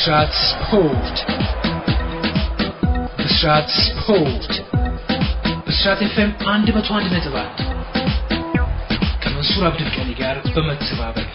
ብስራት ስፖርት ብስራት ስፖርት ብስራት ኤፍኤም አንድ መቶ አንድ ነጥብ አንድ ከመንሱር አብዱልቀኒ ጋር በመተባበር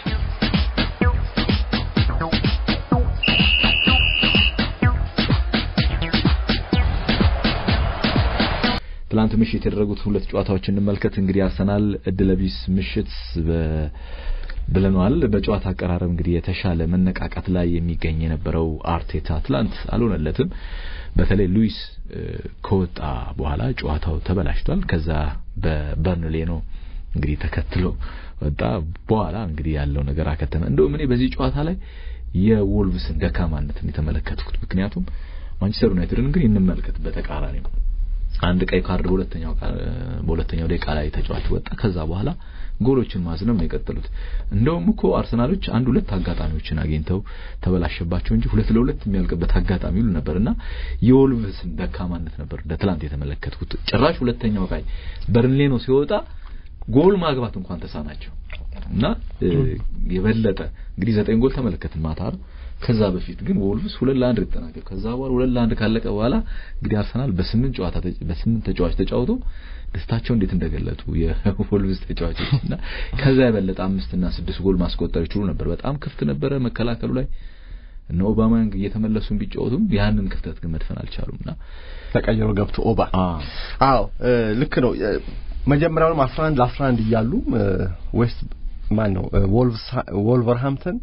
ትላንት ምሽት የተደረጉት ሁለት ጨዋታዎች እንመልከት። እንግዲህ አርሰናል እድለቢስ ምሽት ብለኗል። በጨዋታ አቀራረብ እንግዲህ የተሻለ መነቃቃት ላይ የሚገኝ የነበረው አርቴታ ትላንት አልሆነለትም። በተለይ ሉዊስ ከወጣ በኋላ ጨዋታው ተበላሽቷል። ከዛ በበርንሌ ነው እንግዲህ ተከትሎ ወጣ። በኋላ እንግዲህ ያለው ነገር አከተመ። እንደውም እኔ በዚህ ጨዋታ ላይ የወልቭስን ደካማነትን የተመለከትኩት ምክንያቱም ማንቸስተር ዩናይትድን እንግዲህ እንመልከት በተቃራኒ ነው አንድ ቀይ ካርድ በሁለተኛው በሁለተኛው ደቂቃ ላይ ተጫዋች ወጣ። ከዛ በኋላ ጎሎችን ማዝነብ ነው የቀጠሉት። እንደውም እኮ አርሰናሎች አንድ ሁለት አጋጣሚዎችን አግኝተው ተበላሸባቸው እንጂ ሁለት ለሁለት የሚያልቅበት አጋጣሚ ሁሉ ነበርና የወልቭስን ደካማነት ነበር እንደ ትላንት የተመለከትኩት። ጭራሽ ሁለተኛው ቀይ በርንሌ ነው ሲወጣ ጎል ማግባት እንኳን ተሳናቸው እና የበለጠ እንግዲህ ዘጠኝ ጎል ተመለከትን ማታ ከዛ በፊት ግን ወልቭስ ሁለት ለአንድ ተጠናቀቀ። ከዛ በኋላ ሁለት ለአንድ ካለቀ በኋላ እንግዲህ አርሰናል በስምንት ጨዋታ በስምንት ተጫዋች ተጫውቶ ደስታቸው እንዴት እንደገለጡ የወልቭስ ተጫዋቾች እና ከዛ የበለጠ አምስት እና ስድስት ጎል ማስቆጠር ይችሉ ነበር። በጣም ክፍት ነበረ መከላከሉ ላይ እነ ኦባማያንግ እየተመለሱ ቢጫወቱም ያንን ክፍተት ግን መድፈን አልቻሉምና ተቀይሮ ገብቶ ኦባ አዎ ልክ ነው። መጀመሪያውንም 11 ለ11 እያሉ ዌስት ማን ነው ወልቭስ ወልቨርሃምፕተን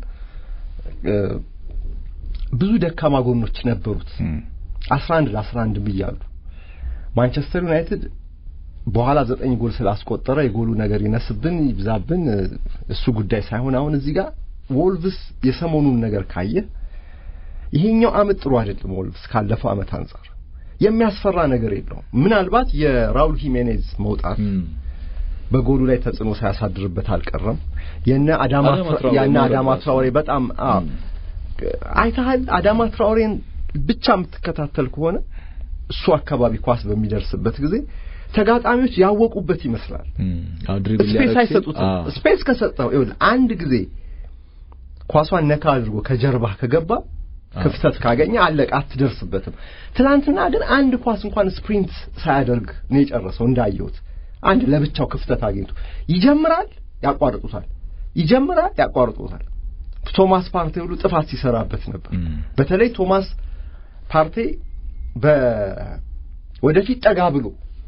ብዙ ደካማ ጎኖች ነበሩት። 11 ለ11 ብያሉ ማንቸስተር ዩናይትድ በኋላ ዘጠኝ ጎል ስላስቆጠረ የጎሉ ነገር ይነስብን ይብዛብን እሱ ጉዳይ ሳይሆን አሁን እዚህ ጋር ወልቭስ የሰሞኑን ነገር ካየ ይሄኛው አመት ጥሩ አይደለም። ወልቭስ ካለፈው አመት አንጻር የሚያስፈራ ነገር የለውም። ምናልባት የራውል ሂሜኔዝ መውጣት በጎሉ ላይ ተጽዕኖ ሳያሳድርበት አልቀረም። የነ አዳማ ያነ አዳማ ትራውሬ በጣም አይተሃል። አዳማ ትራውሬን ብቻ የምትከታተል ከሆነ እሱ አካባቢ ኳስ በሚደርስበት ጊዜ ተጋጣሚዎች ያወቁበት ይመስላል። ስፔስ አይሰጡትም። ስፔስ ከሰጠው ይኸውልህ አንድ ጊዜ ኳሷን ነካ አድርጎ ከጀርባ ከገባ ክፍተት ካገኘ አለቀ፣ አትደርስበትም። ትናንትና ግን አንድ ኳስ እንኳን ስፕሪንት ሳያደርግ ነው የጨረሰው እንዳየሁት። አንድ ለብቻው ክፍተት አግኝቶ ይጀምራል፣ ያቋርጡታል፣ ይጀምራል፣ ያቋርጡታል። ቶማስ ፓርቴ ሁሉ ጥፋት ሲሰራበት ነበር። በተለይ ቶማስ ፓርቴ በ ወደፊት ጠጋ ብሎ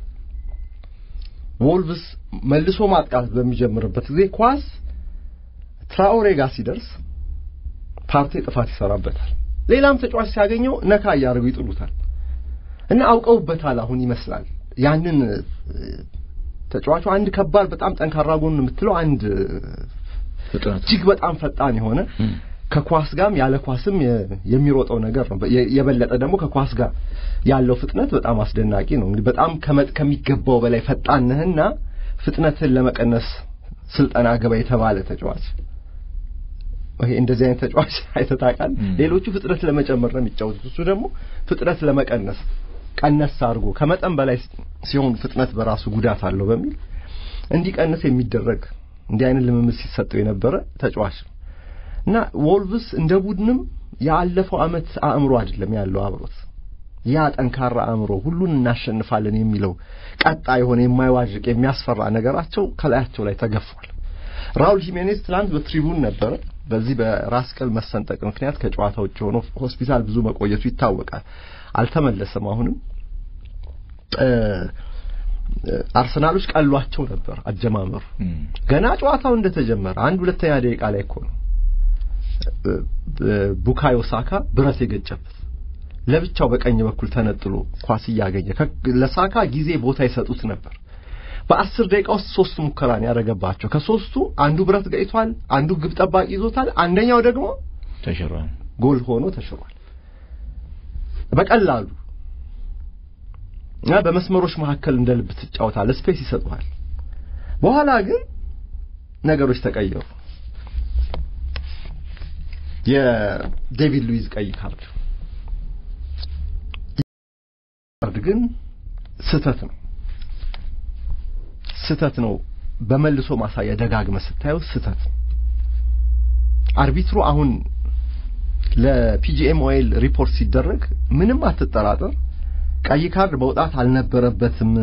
ወልቭስ መልሶ ማጥቃት በሚጀምርበት ጊዜ ኳስ ትራኦሬ ጋር ሲደርስ ፓርቴ ጥፋት ይሰራበታል። ሌላም ተጫዋች ሲያገኘው ነካ እያደረጉ ይጥሉታል እና አውቀውበታል። አሁን ይመስላል ያንን ተጫዋቹ አንድ ከባድ በጣም ጠንካራ ጎን የምትለው አንድ እጅግ በጣም ፈጣን የሆነ ከኳስ ጋርም ያለ ኳስም የሚሮጠው ነገር ነው። የበለጠ ደግሞ ከኳስ ጋር ያለው ፍጥነት በጣም አስደናቂ ነው። እንግዲህ በጣም ከመጥ ከሚገባው በላይ ፈጣን ነህና ፍጥነትን ለመቀነስ ስልጠና ገባ የተባለ ተጫዋች ይሄ እንደዚህ አይነት ተጫዋች አይተህ ታውቃለህ? ሌሎቹ ፍጥነት ለመጨመር ነው የሚጫወቱት፣ እሱ ደግሞ ፍጥነት ለመቀነስ ቀነስ አድርጎ ከመጠን በላይ ሲሆን ፍጥነት በራሱ ጉዳት አለው በሚል እንዲቀንስ የሚደረግ እንዲህ አይነት ልምምድ ሲሰጠው የነበረ ተጫዋች ነው እና ወልቭስ እንደ ቡድንም ያለፈው አመት አእምሮ አይደለም ያለው አብሮት ያ ጠንካራ አእምሮ ሁሉን እናሸንፋለን የሚለው ቀጣ የሆነ የማይዋዥቅ የሚያስፈራ ነገራቸው ከላያቸው ላይ ተገፏል። ራውል ሂሜኔዝ ትላንት በትሪቡን ነበረ። በዚህ በራስ ቅል መሰንጠቅ ምክንያት ከጨዋታ ውጭ ሆኖ ሆስፒታል ብዙ መቆየቱ ይታወቃል። አልተመለሰም። አሁንም አርሰናሎች ቀሏቸው ነበር አጀማመሩ። ገና ጨዋታው እንደተጀመረ አንድ ሁለተኛ ደቂቃ ላይ እኮ ነው ቡካዮ ሳካ ብረት የገጨበት ለብቻው በቀኝ በኩል ተነጥሎ ኳስ እያገኘ ለሳካ ጊዜ ቦታ ይሰጡት ነበር። በአስር ደቂቃ ውስጥ ሶስት ሙከራን ያደረገባቸው ከሶስቱ አንዱ ብረት ገይቷል፣ አንዱ ግብ ጠባቂ ይዞታል፣ አንደኛው ደግሞ ተሽሯል፣ ጎል ሆኖ ተሽሯል። በቀላሉ እና በመስመሮች መካከል እንደ ልብ ትጫወታለህ፣ ስፔስ ይሰጡሃል። በኋላ ግን ነገሮች ተቀየሩ። የዴቪድ ሉዊዝ ቀይ ካርድ ካርድ ግን ስህተት ነው ስህተት ነው። በመልሶ ማሳያ ደጋግመ ስታየው ስህተት ነው። አርቢትሩ አሁን ለፒጂኤምኦኤል ሪፖርት ሲደረግ ምንም አትጠራጠር ቀይ ካርድ መውጣት አልነበረበትም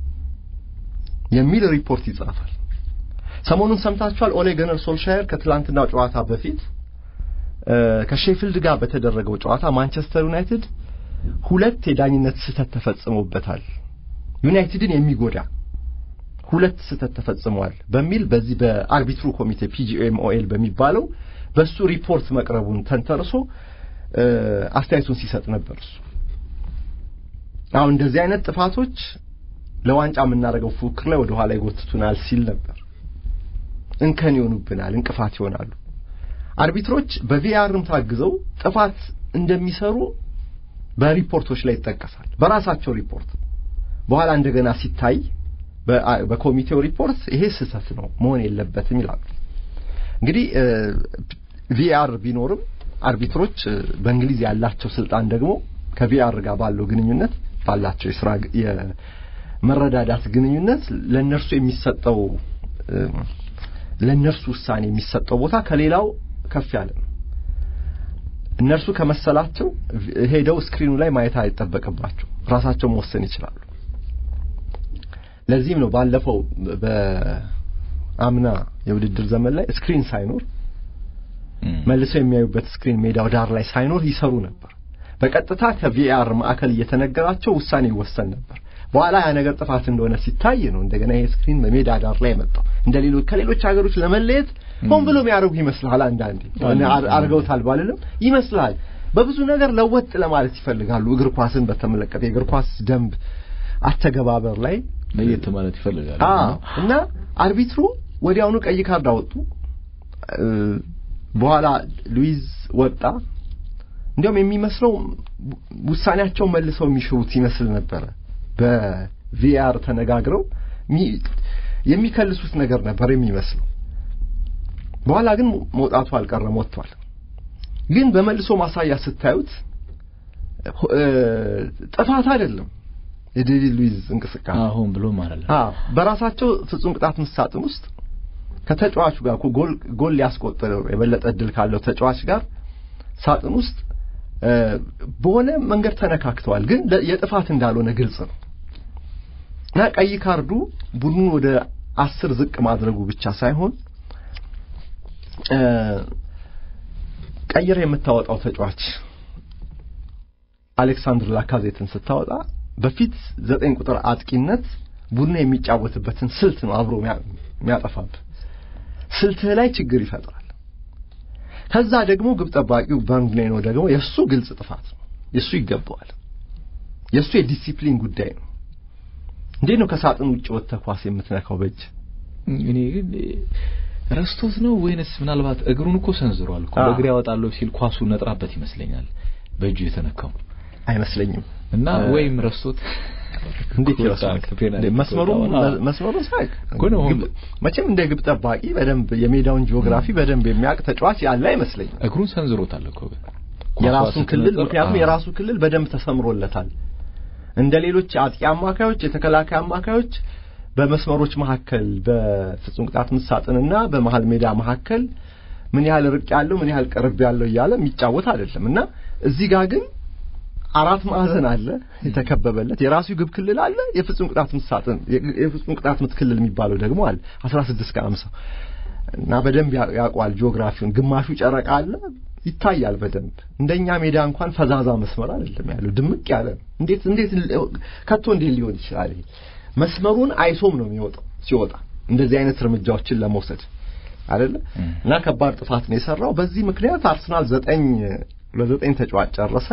የሚል ሪፖርት ይጻፋል። ሰሞኑን ሰምታችኋል። ኦሌ ገነር ሶልሻየር ከትላንትናው ጨዋታ በፊት ከሼፊልድ ጋር በተደረገው ጨዋታ ማንቸስተር ዩናይትድ ሁለት የዳኝነት ስህተት ተፈጽሞበታል፣ ዩናይትድን የሚጎዳ ሁለት ስህተት ተፈጽመዋል በሚል በዚህ በአርቢትሩ ኮሚቴ ፒጂኤምኦኤል በሚባለው በሱ ሪፖርት መቅረቡን ተንተርሶ አስተያየቱን ሲሰጥ ነበር። እሱ አሁን እንደዚህ አይነት ጥፋቶች ለዋንጫ የምናደርገው ፉክክር ላይ ወደ ኋላ ይጎትቱናል ሲል ነበር። እንከን ይሆኑብናል፣ እንቅፋት ይሆናሉ። አርቢትሮች በቪአርም ታግዘው ጥፋት እንደሚሰሩ በሪፖርቶች ላይ ይጠቀሳል። በራሳቸው ሪፖርት በኋላ እንደገና ሲታይ በኮሚቴው ሪፖርት ይሄ ስህተት ነው መሆን የለበትም ይላሉ። እንግዲህ ቪአር ቢኖርም አርቢትሮች በእንግሊዝ ያላቸው ስልጣን ደግሞ ከቪአር ጋር ባለው ግንኙነት ባላቸው የስራ የመረዳዳት ግንኙነት ለነርሱ የሚሰጠው ለነርሱ ውሳኔ የሚሰጠው ቦታ ከሌላው ከፍ ያለ ነው። እነርሱ ከመሰላቸው ሄደው ስክሪኑ ላይ ማየት አይጠበቅባቸው፣ ራሳቸው መወሰን ይችላሉ። ለዚህም ነው ባለፈው በአምና የውድድር ዘመን ላይ ስክሪን ሳይኖር መልሰው የሚያዩበት ስክሪን ሜዳው ዳር ላይ ሳይኖር ይሰሩ ነበር። በቀጥታ ከቪአር ማዕከል እየተነገራቸው ውሳኔ ይወሰን ነበር። በኋላ ያ ነገር ጥፋት እንደሆነ ሲታይ ነው እንደገና ይሄ ስክሪን በሜዳ ዳር ላይ መጣው። እንደ ሌሎች ከሌሎች ሀገሮች ለመለየት ሆን ብሎ የሚያደርጉ ይመስልሃል። አንዳንዴ አድርገውታል ባልልም ይመስልሃል። በብዙ ነገር ለወጥ ለማለት ይፈልጋሉ። እግር ኳስን በተመለከተ የእግር ኳስ ደንብ አተገባበር ላይ ለየት ማለት ይፈልጋሉ እና አርቢትሩ ወዲያውኑ ቀይ ካርድ አወጡ። በኋላ ሉዊዝ ወጣ። እንዲያውም የሚመስለው ውሳኔያቸው መልሰው የሚሽሩት ይመስል ነበረ። በቪአር ተነጋግረው የሚከልሱት ነገር ነበር የሚመስለው። በኋላ ግን መውጣቱ አልቀረም፣ ወጥቷል። ግን በመልሶ ማሳያ ስታዩት ጥፋት አይደለም የዴቪድ ሉዊዝ እንቅስቃሴ አሁን ብሎ ማለት ነው። አዎ በራሳቸው ፍጹም ቅጣት ምት ሳጥን ውስጥ ከተጫዋቹ ጋር ጎል ጎል ሊያስቆጥር የበለጠ እድል ካለው ተጫዋች ጋር ሳጥን ውስጥ በሆነ መንገድ ተነካክተዋል፣ ግን የጥፋት እንዳልሆነ ግልጽ ነው እና ቀይ ካርዱ ቡድኑን ወደ አስር ዝቅ ማድረጉ ብቻ ሳይሆን ቀይር የምታወጣው ተጫዋች አሌክሳንድር ላካዜትን ስታወጣ በፊት ዘጠኝ ቁጥር አጥቂነት ቡድኑ የሚጫወትበትን ስልት ነው አብሮ የሚያጠፋብ ስልትህ ላይ ችግር ይፈጥራል። ከዛ ደግሞ ግብ ጠባቂው በርንሌ ነው ደግሞ የእሱ ግልጽ ጥፋት ነው። የእሱ ይገባዋል። የእሱ የዲሲፕሊን ጉዳይ ነው። እንዴት ነው ከሳጥን ውጭ ወጥተህ ኳስ የምትነካው በእጅ? እኔ ግን ረስቶት ነው ወይንስ ምናልባት እግሩን እኮ ሰንዝሯል እኮ በእግሬ ያወጣለሁ ሲል ኳሱ ነጥራበት ይመስለኛል በእጁ የተነካው አይመስለኝም። እና ወይም ረስቶት እንዴት ይረሳል? መስመሩ መስመሩ ሳይቅ መቼም እንደ ግብ ጠባቂ በደንብ የሜዳውን ጂኦግራፊ በደንብ የሚያውቅ ተጫዋች ያለ አይመስለኝም። እግሩን ሰንዝሮታል እኮ ግን የራሱን ክልል ምክንያቱም የራሱ ክልል በደንብ ተሰምሮለታል። እንደ ሌሎች አጥቂ አማካዮች፣ የተከላካይ አማካዮች በመስመሮች መካከል በፍጹም ቅጣት ምት ሳጥንና በመሀል ሜዳ መካከል ምን ያህል ርቅ ያለው ምን ያህል ቅርብ ያለው እያለ የሚጫወት አይደለም እና እዚህ ጋር ግን አራት ማዕዘን አለ የተከበበለት የራሱ ግብ ክልል አለ የፍጹም ቅጣት ምት ሳጥን የፍጹም ቅጣት ምት ክልል የሚባለው ደግሞ አለ 16 ከ50 እና በደንብ ያውቋል ጂኦግራፊውን ግማሹ ጨረቃ አለ ይታያል በደንብ እንደኛ ሜዳ እንኳን ፈዛዛ መስመር አይደለም ያለው ድምቅ ያለ እንዴት እንዴት ከቶ እንዴት ሊሆን ይችላል ይሄ መስመሩን አይሶም ነው የሚወጣው ሲወጣ እንደዚህ አይነት እርምጃዎችን ለመውሰድ አይደለ እና ከባድ ጥፋት ነው የሰራው በዚህ ምክንያት አርሰናል ዘጠኝ ለዘጠኝ ተጫዋች ጨረሰ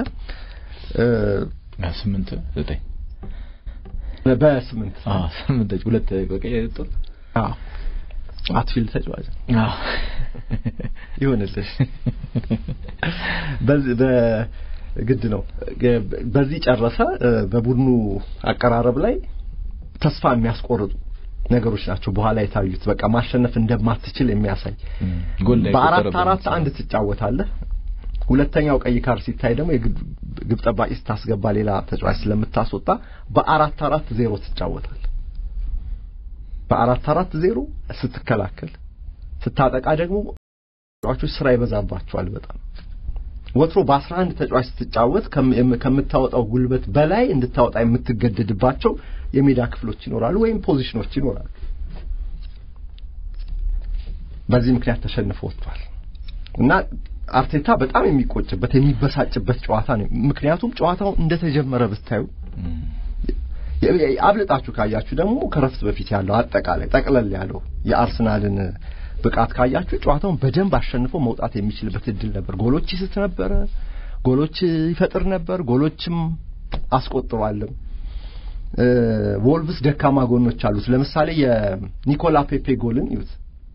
ስምንት ዘጠኝ በስምንት ስምንት ሁለት በቀይ የወጡት አትፊልድ ተጫዋች ይሆንልሽ በግድ ነው በዚህ ጨረሰ በቡድኑ አቀራረብ ላይ ተስፋ የሚያስቆርጡ ነገሮች ናቸው በኋላ የታዩት በቃ ማሸነፍ እንደማትችል የሚያሳይ በአራት አራት አንድ ትጫወታለህ ሁለተኛው ቀይ ካርድ ሲታይ ደግሞ የግብ ጠባቂ ስታስገባ ሌላ ተጫዋች ስለምታስወጣ በአራት አራት ዜሮ ትጫወታል በአራት አራት ዜሮ ስትከላከል ስታጠቃ ደግሞ ተጫዋቾች ስራ ይበዛባቸዋል በጣም ወትሮ በ11 ተጫዋች ስትጫወት ከም- ከምታወጣው ጉልበት በላይ እንድታወጣ የምትገደድባቸው የሜዳ ክፍሎች ይኖራሉ ወይም ፖዚሽኖች ይኖራሉ። በዚህ ምክንያት ተሸንፎ ወጥቷል እና አርቴታ በጣም የሚቆጭበት የሚበሳጭበት ጨዋታ ነው። ምክንያቱም ጨዋታው እንደተጀመረ ብታዩ የ- የ- አብልጣችሁ ካያችሁ ደግሞ ከረፍት በፊት ያለው አጠቃላይ ጠቅለል ያለው የአርሰናልን ብቃት ካያችሁ ጨዋታውን በደንብ አሸንፎ መውጣት የሚችልበት እድል ነበር። ጎሎች ይስት ነበረ፣ ጎሎች ይፈጥር ነበር፣ ጎሎችም አስቆጥሯልም። እ፣ ወልቭስ ደካማ ጎኖች አሉት። ለምሳሌ የኒኮላ ፔፔ ጎልን ይዩት።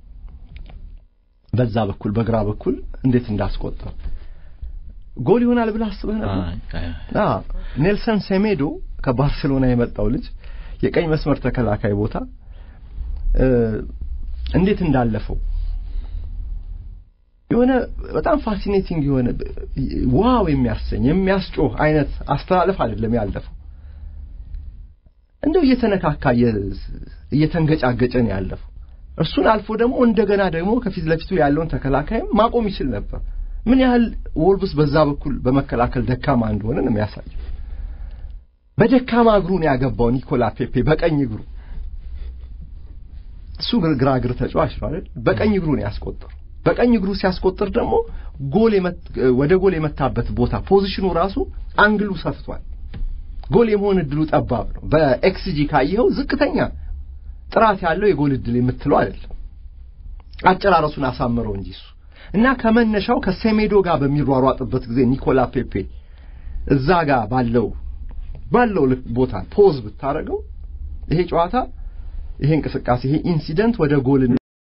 በዛ በኩል በግራ በኩል እንዴት እንዳስቆጠር ጎል ይሆናል ብለህ አስበህ ነበር? አይ፣ አይ፣ አ ኔልሰን ሴሜዶ ከባርሴሎና የመጣው ልጅ የቀኝ መስመር ተከላካይ ቦታ እ፣ እንዴት እንዳለፈው የሆነ በጣም ፋሲኔቲንግ የሆነ ዋው የሚያሰኝ የሚያስጮህ አይነት አስተላለፍ አይደለም ያለፈው። እንደው እየተነካካ እየ- እየተንገጫገጨ ነው ያለፈው። እርሱን አልፎ ደግሞ እንደገና ደግሞ ከፊት ለፊቱ ያለውን ተከላካይም ማቆም ይችል ነበር። ምን ያህል ወልቭስ በዛ በኩል በመከላከል ደካማ እንደሆነ ነው የሚያሳየው። በደካማ እግሩ ነው ያገባው ኒኮላ ፔፔ በቀኝ እግሩ። እሱ ግር- ግራ እግር ተጫዋች ነው አይደል? በቀኝ እግሩ ነው ያስቆጠሩ። በቀኝ እግሩ ሲያስቆጥር ደግሞ ጎል የመት- ወደ ጎል የመታበት ቦታ ፖዚሽኑ ራሱ አንግሉ ሰፍቷል። ጎል የመሆን እድሉ ጠባብ ነው። በኤክስጂ ካየኸው ዝቅተኛ ጥራት ያለው የጎል እድል የምትለው አይደለም። አጨራረሱን አሳምረው እንጂ እሱ እና ከመነሻው ከሴሜዶ ጋር በሚሯሯጥበት ጊዜ ኒኮላ ፔፔ እዛ ጋር ባለው ባለው ልክ ቦታ ፖዝ ብታደርገው ይሄ ጨዋታ ይሄ እንቅስቃሴ ይሄ ኢንሲደንት ወደ ጎል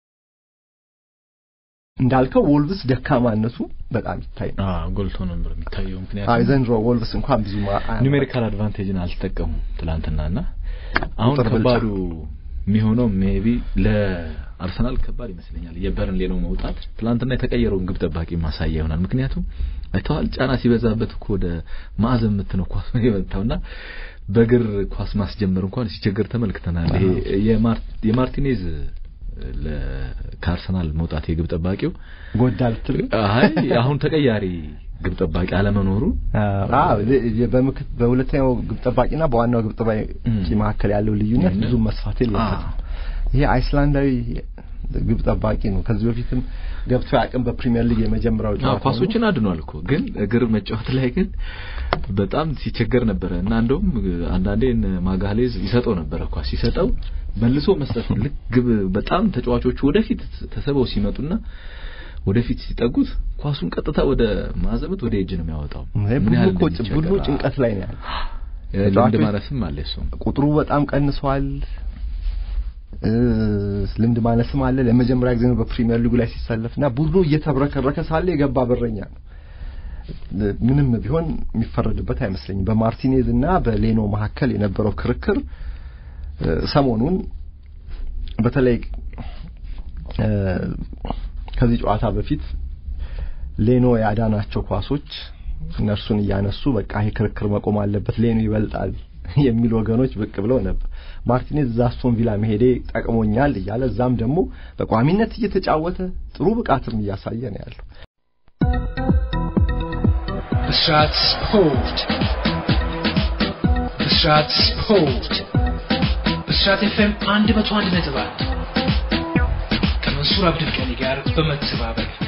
እንዳልከው ወልቭስ ደካማነቱ በጣም ይታይ ነው። አዎ ጎልቶ ነበር የሚታየው። አይ ምክንያቱም ዘንድሮ ወልቭስ እንኳን ብዙ ኒሜሪካል አድቫንቴጅን አልተጠቀሙም ትላንትናና አሁን ቁጥር ብልጫ። ከባዱ የሚሆነው ሜቢ ለአርሰናል ከባድ ይመስለኛል የበርንሌ ነው መውጣት። ትላንትና የተቀየረውን ግብ ጠባቂ ማሳያ ይሆናል። ምክንያቱም አይተዋል ጫና ሲበዛበት እኮ ወደ ማዕዘን ምት ነው ኳስ የመታውና በእግር ኳስ ማስጀመር እንኳን ሲቸገር ተመልክተናል። ይሄ የማር- የማርቲኔዝ ለ- ከአርሰናል መውጣት የግብ ጠባቂው ጎዳ ልትል አይ አሁን ተቀያሪ ግብ ጠባቂ አለመኖሩ አዎ ለ- በምክት በሁለተኛው ግብ ጠባቂና በዋናው ግብ ጠባቂ እም። መካከል ያለው ልዩነት ልዩነት? ብዙ መስፋት የለበትም። አዎ። ይሄ አይስላንዳዊ ግብ ጠባቂ ነው። ከዚህ በፊትም ገብቶ ያቅም በፕሪሚየር ሊግ የመጀመሪያው አዎ ጨዋታ ኳሶችን አድኗል እኮ ግን እግር መጫወት ላይ ግን በጣም ሲቸገር ነበረ እና እንደውም አንዳንዴ እነ ማጋሌዝ ይሰጠው ነበረ ኳስ ሲሰጠው መልሶ መስጠት ነው። ልክ ግብ በጣም ተጫዋቾቹ ወደፊት ተሰበው ሲመጡና ወደፊት ሲጠጉት ኳሱን ቀጥታ ወደ ማዘመት ወደ እጅ ነው የሚያወጣው። ይሄ ምን ቡድኑ ያህል እኮ እንደሚቸገር። ቡድኑ ጭንቀት ላይ ነው ያለው። እ፣ ልምድ ተጫዋቾች- ማነስም አለ እሱም ቁጥሩ በጣም ቀንሷል። እ፣ ልምድ ማነስም አለ። ለመጀመሪያ ጊዜ ነው በፕሪሚየር ሊጉ ላይ ሲሰለፍና ቡድኑ እየተብረከረከ ሳለ የገባ በረኛ ነው። ምንም ቢሆን የሚፈረድበት አይመስለኝም። በማርቲኔዝ እና በሌኖ መካከል የነበረው ክርክር እ፣ ሰሞኑን በተለይ እ፣ ከዚህ ጨዋታ በፊት ሌኖ ያዳናቸው ኳሶች እነርሱን እያነሱ በቃ ይሄ ክርክር መቆም አለበት፣ ሌኖ ይበልጣል የሚሉ ወገኖች ብቅ ብለው ነበር። ማርቲኔዝ እዛ አስቶን ቪላ መሄዴ ጠቅሞኛል እያለ እዛም ደግሞ በቋሚነት እየተጫወተ ጥሩ ብቃትም እያሳየ ነው ያለው። ብስራት ስፖርት ብስራት ስፖርት ብስራት ኤፍኤም አንድ መቶ አንድ ነጥብ አንድ ከመንሱር አብዱልቀኒ ጋር በመተባበር